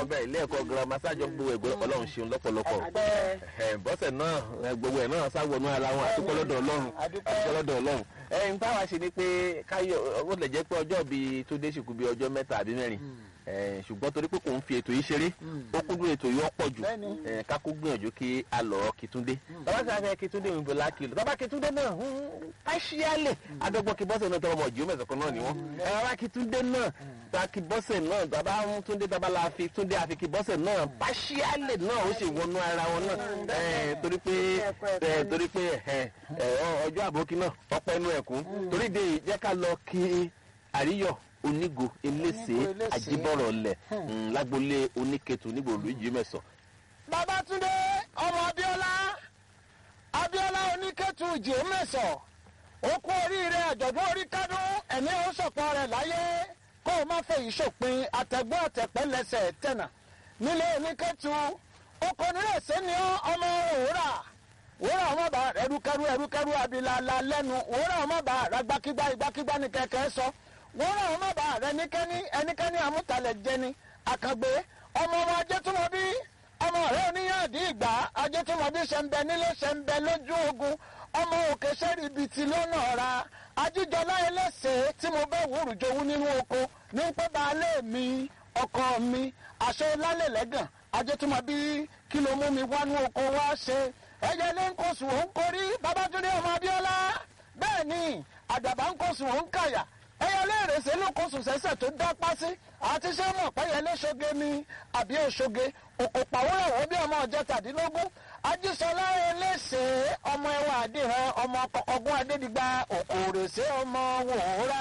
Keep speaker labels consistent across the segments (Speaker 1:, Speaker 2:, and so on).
Speaker 1: wọn bẹ́ẹ̀ ilé ẹ̀kọ́ girama sájọ gbogbo ẹ̀gbọ́n ọlọ́run ṣeun lọ́pọ̀lọpọ̀
Speaker 2: Adúpẹ́.
Speaker 1: ẹ̀, bọ́sẹ̀ náà ẹ̀, gbogbo ẹ̀ náà sáwọnú ara wọn àdúpẹ́ lọ́dọ̀ ọlọ́run
Speaker 2: Adúpẹ́.
Speaker 1: àdúpẹ́ lọ́dọ̀ ọlọ́run ẹ̀yin táwa ṣe ni pé káyọ̀ ó lè jẹ́ pé ọjọ́ bíi tó dé ṣùkú bíi ọjọ́ mẹ́ta àbí mẹ́rin ẹ̀, ṣùgbọ́n torí pé kò ń fi ètò yìí ṣeré ó kúndùn ètò yìí ọ̀pọ̀ jù
Speaker 2: Bẹ́ẹ̀ni.
Speaker 1: ẹ̀, ká kó gbìyànjú kí a lọ Kìtúndé bàbá tí a fẹ́ Kìtúndé òun bọ̀ lákìlọ̀ bàbá Kìtúndé náà káṣíálẹ̀ adọ́gbọ́n kí bọ́sẹ̀ náà tọrọ ọmọ ìjìó mẹ́sàn-án kan náà ni wọ́n ẹ̀, bàbá Kìtúndé náà ta kí bọ́sẹ̀ náà bàbá ń Túndé bàbá la fi Túndé àfi kí bọ́sẹ̀ náà káṣíálẹ̀ náà ó sì wọnú ara wọn náà ẹ̀, torí pé ẹ̀, torí pé ẹ̀, ẹ̀, ọjọ́ àbókí náà ọpẹ́ inú ẹ̀kún torí de yìí, jẹ́ ká lọ kí àríyọ̀ onígo elése
Speaker 2: Onígo elése.
Speaker 1: àjíbọ̀rọ̀ lẹ̀ lágbolé oníketu nígbòlú ìjì mẹ́sàn.
Speaker 2: Babátúndé ọmọ Abíọ́lá Abíọ́lá oníkẹ́tù jèémẹ̀sọ̀ ó kú oríire àjọ̀dún orí kádùn ẹ̀mí ó sọ̀pọ̀ rẹ̀ láyé kó o má fẹ́ ìṣòpin àtẹ̀gbọ́n àtẹ̀pẹ́ lẹ́sẹ̀ tẹ̀nà nílé oníkẹ́tù oko nírèsé ni ó ọmọ òwúrà òwúrà ọmọ bá ẹrúkẹrú ẹrúkẹrú abilala lẹ́nu òwúrà ọmọ bá ragbakígbá igbákígbá ní kẹ̀kẹ́ sọ òwúrà ọmọ bá rẹ níkẹ́ni ẹnikẹ́ni àmútalẹ̀ jẹni àkàgbé ọmọ ọmọ ajẹ́túmọ̀bí ọmọ rẹ oníyàndí ìgbà ajẹtùmọ̀bí ṣẹ̀ǹbẹ nílé ṣẹ̀ǹbẹ lójú ogun ọmọ òkè sẹ́rí ibi tí lọ́nà ọ̀ra ajíjọlá ẹlẹ́sẹ̀ tí mo bẹ́ wúrù jowú nínú oko ní pẹ́ baálé mi ọkọ mi àṣẹ lálẹ́ lẹ́gàn ajẹtùmọ̀bí kí ló mú mi wá ní oko wá ṣe ẹ̀jẹ̀ lé ń kóṣù òun kórí babátúndé ọmọ abíọ́lá bẹ́ẹ̀ ni àdàbà ń kóṣù òun kàyà ẹyẹlé ìrèsè ló kóṣù sẹ́sẹ̀ tó dá pásí àti ṣé mọ̀ pẹ́yẹlé ṣoge ni àbí òṣoge òkò pàwọ́rọ̀ wọ́n bí ọmọ ọjọ́ tàdínlógún ajísọlá eléṣe ọmọ ẹwà àdìrán ọmọ ọgbọ́n adédìgbà òkò òrèsè ọmọ wòórà.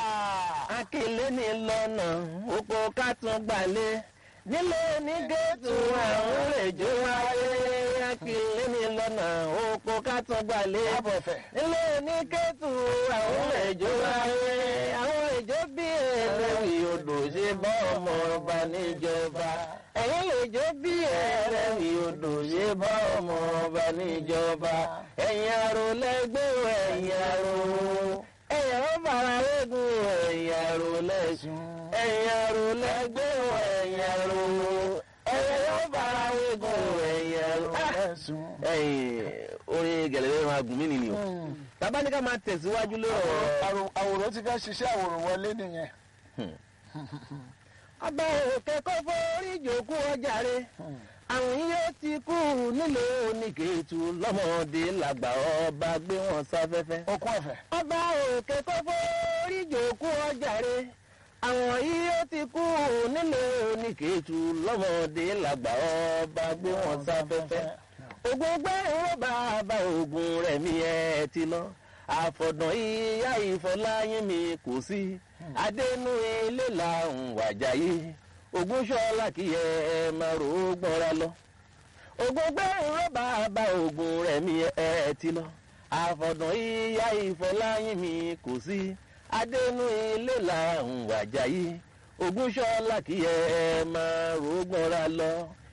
Speaker 1: akílé ní lọ́nà oko kátún gbalẹ̀ nílé ní géètù àwọn rèjò wáyé akílé ní lọ́nà oko kátún gbalẹ̀
Speaker 2: Káàbọ̀ fẹ̀.
Speaker 1: nílé ní géètù àwọn rèjò wáyé àwọn rèjò bí ẹlẹ́rìí odò ṣe bọ́ ọmọ ọba níjọba ẹ̀yìn rèjò bí ẹlẹ́rìí odò ṣe bọ́ ọmọ ọba níjọba ẹ̀yìn àrò lẹ́gbẹ́ ẹ̀yìn àrò ẹ̀yìn ó fara wégun ẹ̀yìn àrò lẹ́sùn ẹ̀yìn àrò lẹ́gbẹ́ ẹ̀yìn àrò ẹ̀yìn ó fara wégun ẹ̀yìn àrò. ẹ̀yìn orin gẹ̀lẹ́dẹ́ máa gùn mí nìyí o bàbá ní ká máa tẹ̀síwájú lórí ọ̀rọ̀
Speaker 2: àwòrán ti fẹ́ ṣiṣẹ́ àwòrán wọlé nìyẹn.
Speaker 1: ọba òkè kó forí jòkó ọjàre àwọn yóò ti kú nílé oníkèétu lọ́mọdé làgbà ọba gbé wọn sáfẹ́fẹ́.
Speaker 2: okun ẹ̀fẹ̀.
Speaker 1: ọba òkè kó forí jòkó ọjàre àwọn yóò ti kú nílé oníkèétu lọ́mọdé làgbà ọba gbé wọn sáfẹ́fẹ́. ogun gbẹ́rún bàbá ogun rẹ̀ mi ẹ̀ ti lọ àfọ̀dàn ìyá ìfọláyín mi kò sí adẹnu ilé là ń wàjáyé Ògúnṣọlá kì í ẹ máa rò ó gbọ́ra lọ ogun gbẹ́rún rọ́bà bá ogun rẹ̀ mi ẹ ti lọ àfọ̀dàn ìyá ìfọláyín mi kò sí adẹnu ilé là ń wàjáyé Ògúnṣọlá kì í ẹ máa rò ó gbọ́ra lọ